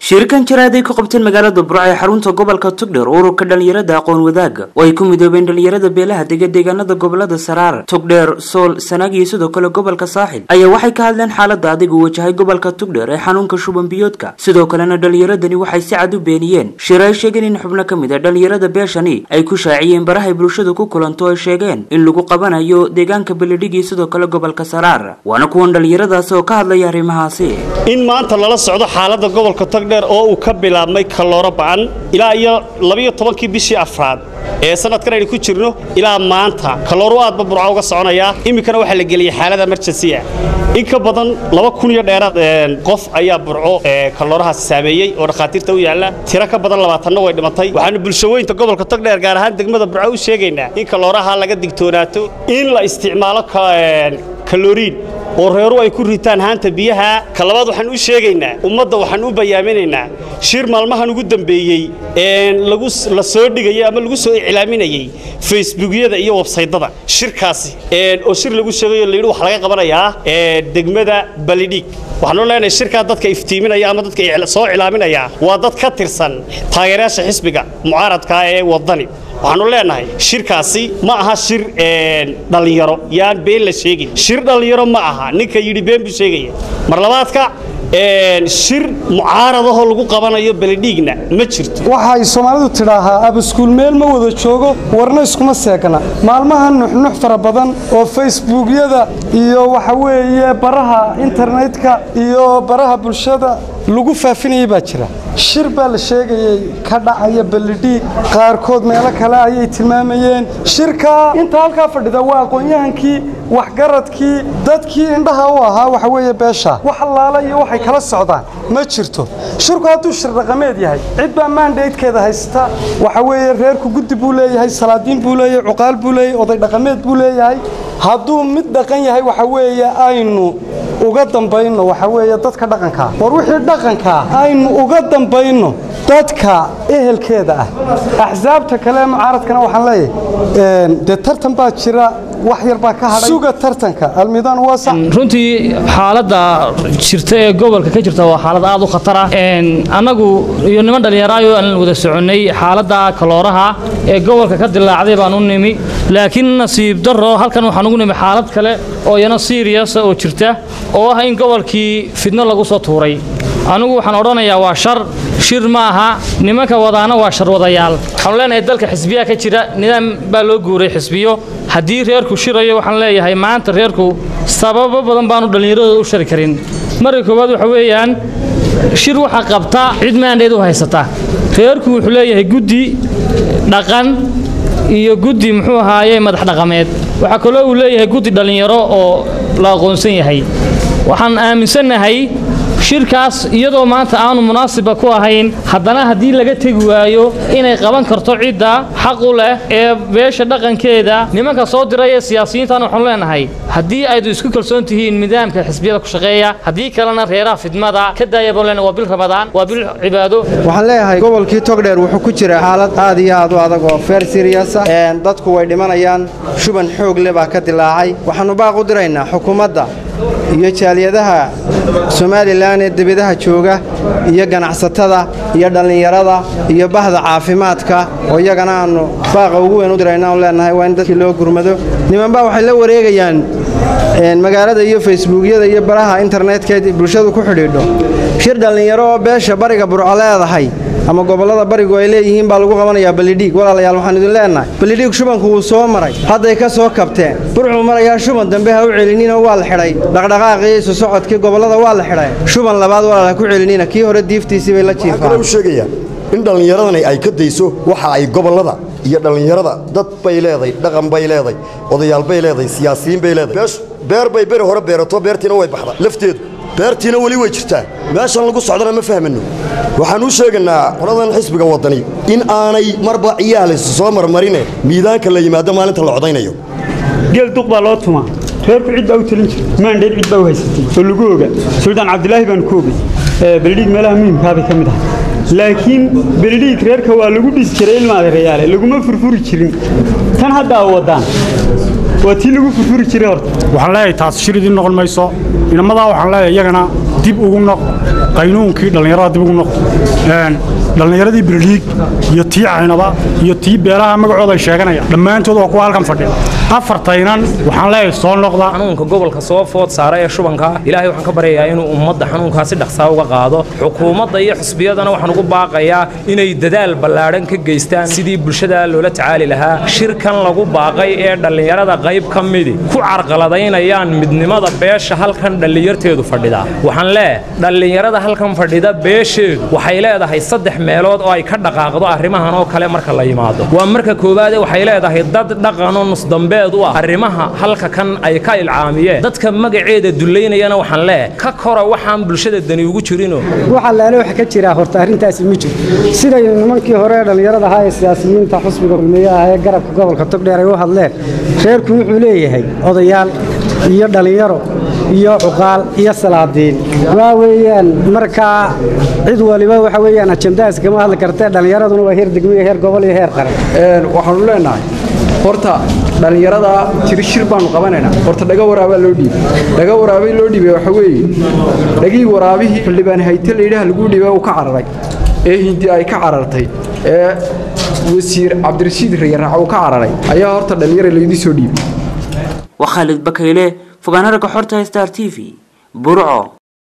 shirikan jaraad ay ku qabteen magaalada burco ee xarunta gobolka togdheer ururka dhalinyarada aqoon wadaaga oo ay ku midoobeen dhalinyarada beelaha dega deegaanada gobolada saraar togdheer sool sanaag iyo sidoo kale gobolka saaxil ayaa waxay ka hadleen xaalada adig uu wajahay gobolka togdheer ee xanuunka shuban biyoodka sidoo kalena dhalinyaradani waxay si cad u beeniyeen shir ay sheegeen in xubno ka mid a dhalinyarada beeshani ay ku shaaciyeen barahay bulshadu ku kulanto ay sheegeen in lagu qabanayo deegaanka beledhig iyo sidoo kale gobolka saraar waana kuwan dhalinyaradaasi oo ka hadlaya arrimahaasi in maanta lala socdo xaaladda gobolka togdheer oo uu ka bilaabmay kallooro ba'an ilaa iyo labiyo tobankii bishii afraad ee sanadkan aynu ku jirno ilaa maanta kallooro aadba burco uga soconayaa iminkana waxaa la geliyey xaalada emergency ah in ka badan laba kun iyo dheeraad qof ayaa burco kalloorahaasi saameeyey oo dhakhaatiirta u yaalla tiro ka badan labaatanna way dhimatay waxaanu bulshaweynta gobolka togdheer gaar ahaan degmada burco u sheegaynaa in kallooraha laga digtoonaato in la isticmaalo kaloriin oo reeru ay ku ritaan haanta biyaha ka labaad waxaan u sheegaynaa ummadda waxaan u bayaaminaynaa shir maalmahan ugu dambeeyey la soo dhigayay ama lagu soo iclaaminayey facebookyada iyo websaydada shirkaasi oo shir lagu sheegayo layidhi wax laga qabanayaa degmada balidhiig waxaanu leenahay shirkaa dadka iftiiminaya ama dadka soo iclaaminaya waa dad ka tirsan taageerayaasha xisbiga mucaaradka ee wadani waxaanu leenahay shirkaasi ma aha shir dhallinyaro yaan been la sheegin shir dhallinyaro ma aha ninka yidhi been buu sheegaya mar labaadka shir mucaaradahoo lagu qabanayo beledhiigna ma jirto waxay soomaalidu tidhaahaa abaskuul meel ma wada joogo warna iskuma seegna maalmaha nuxnux fara badan oo facebookyada iyo waxa weeye baraha internetka iyo baraha bulshada lagu faafinayay baa jira shir baa la sheegayey ka dhacaya beledhiig qaarkood meelo kale ayay tilmaamayeen shirka inta halkaa fadhida waa aqoon-yahankii waxgaradkii dadkii indhaha u ahaa waxa weeye beesha wax allaala iyo waxay kala socdaan ma jirto shirku hadduu shir dhaqameed yahay cid baa maandaydkeeda haysta waxa weeye reerku guddi buu leeyahay salaadiin buu leeyahay cuqaal buu leeyahay oday dhaqameed buu leeyahay hadduu mid dhaqan yahay waxa weeye aynu uga dambayno waxa weeye dadka dhaqankaa war wixii dhaqankaa aynu uga dambayno dadka ehelkeeda ah axsaabta kale mucaaradkana waxaan leeyahay dee tartan baa jira wax yar baa ka hadhay suga tartanka almidaan waasa runtii xaaladda jirta ee gobolka ka jirta waa xaalad aad u khatar ah annagu iyo niman dhallinyaraayo aan wada soconnay xaaladda kalooraha ee gobolka ka dilaacday baan u nimi laakiin nasiib darro halkan waxaan ugu nimi xaalad kale oo iyana siiriyasa oo jirta oo ah in gobolkii fidno lagu soo tuuray anigu waxaan odhanayaa waa shar shir ma aha nimanka wadaana waa sharwadayaal waxaanu leenahay dalka xisbiyaa ka jira nidaam baa loo guuray xisbiyo haddii reerku shirayo waxaan leeyahay maanta reerku sababo badan baanu dhallinyaradooda u shari karin marka koowaad waxa weeyaan shir waxa qabta cid maandheed u haysata reerku wuxuu leeyahay guddi dhaqan iyo guddi muxuu ahaaye madax dhaqameed waxaa kaloo uu leeyahay guddi dhallinyaro oo la aqoonsan yahay waxaan aaminsannahay shirkaas iyadoo maanta aanu munaasiba ku ahayn haddana haddii laga tegi waayo inay qaban karto cidda xaq u leh ee beesha dhaqankeeda nimanka soo diray ee siyaasiyiintan waxaanu leenahay haddii aydu isku kalsoon tihiin nidaamka xisbiyada ku shaqeeya haddii kalena reeraha fidmada ka daaya baan leenahay waa bil ramadaan waa bil cibaado waxaan leeyahay gobolkii togdheer wuxuu ku jira xaalad aad iyo aad u adag oo feer siriyasa dadku way dhimanayaan shuban xoog leh baa ka dilaacay waxaannu baaq u diraynaa xukuumadda iyo jaaliyadaha somalilan ee debadaha jooga iyo ganacsatada iyo dhallinyarada iyo bahda caafimaadka oo iyagana aannu baaqa ugu weyn u dirayna u leenahay waa in dadkii loo gurmado nimanbaa waxay la wareegayaan magaalada iyo facebookyada iyo baraha internetka bulshadu ku xidhiidho shir dhallinyaro oo beesha bariga burco leedahay ama gobollada barigu ay leeyihiin baa lagu qabanayaa balidhiig walaalayaal waxaan idin leenahay balidhiig shubanku wuu soo maray hadday ka soo kabteen burcuu marayaa shuban dambe ha u celinina waa la xidhay dhaqdhaqaaqii isu socodkii gobollada waa la xidhay shuban labaad walaal ha ku celinina kii hore diiftiisii bay la jiifaan sheegayaan in dhallinyaradani ay ka dayso waxa ay gobollada iyo dhallinyarada dad bay leedahay dhaqan bay leedahay odayaal bay leedahay siyaasiyiin bay leedahay beer bay beri hore beerato beertiina way baxda lafteedu beertiina weli way jirtaa meeshan lagu socdana ma fahmano waxaan u sheegaynaa qoladan xisbiga waddani in aanay marba ciyaalaysu soo marmarine miidaanka la yimaado maalinta la codaynayo geel duq baa loo tumaa reerku cid baa u talin jirta maandheed cid baa u haysatay oo lagu oga suldaan cabdilaahi baan ku ogay beledhiig meelaha muhimkaabay ka mid ahay laakiin beledhiig reerka waa lagu dhisi jiray ilma adeerayaale laguma furfuri jirin tan hadda a waddaan waa tii lagu furfuri jiray horta waxaan leeyahay taas shir idiin noqon mayso inamadaa waxaan leeyahay iyagana dib ugu noqdo qaynuunkii dhallinyarada dib ugu noqdo dhallinyaradii beledhiig iyo tii caynaba iyo tii beelaha magacooda ay sheeganayaan dhammaantood waa kuwa halkan fadhiya afartaynan waxaan leeyahay soo noqda xanuunka gobolka soo food saara ee shubanka ilaahay waxaan ka baryayaa inuu ummadda xanuunkaa si dhaqsaa uga qaado xukuumadda iyo xusbiyadana waxaan ugu baaqayaa inay dadaal ballaadhan ka geystaan sidii bulshada loola tacaali lahaa shirkan lagu baaqay ee dhallinyarada qayb ka midi ku carqaladaynayaan midnimada beesha halkan dhallinyarteedu fadhida waxaan leeyahay dhallinyarada halkan fadhida beesheedu waxay leedahay saddex meelood oo ay ka dhaqaaqdo arrimahan oo kale marka la yimaado waa marka koowaade waxay leedahay dad dhaqanoo nusdambeed u ah arrimaha halka kan ay ka ilcaamiyeen dadka magaceeda dullaynayana waxaan leeyahay ka kora waxaan bulshada dani ugu jirino waxa laale waxa ka jira horta arrintaasi ma jiro siday nimankii hore dhallinyarada ahaa ee siyaasiyiinta xusbiga kulmiyaha ee garabka gobolka togdheer ay u hadleen reerku wuxuu leeyahay odayaal iyo dhallinyaro iyo cuqaal iyo salaadiin waa weeyaan markaa cid waliba waxa weeyaan ajandaas kama hadli kartee dhallinyaraduna waa heer degmo iyo heer gobol iyo heer qaran waxaanu leenahay horta dhallinyarada jiri shir baanu qabanaynaa horta dhaga waraabaa loo dhiibay dhaga waraabay loo dhiibay waxa weeye dhagii waraabihii xildhibaan hayte layidhaha lagu dhiibay uu ka cararay ee hindi ay ka carartay ee wasiir cabdirashiid rayaraac uu ka cararay ayaa horta dhallinyara laydii soo dhiibay waa khaalid bakayle fogaanaraga xorta star t v burco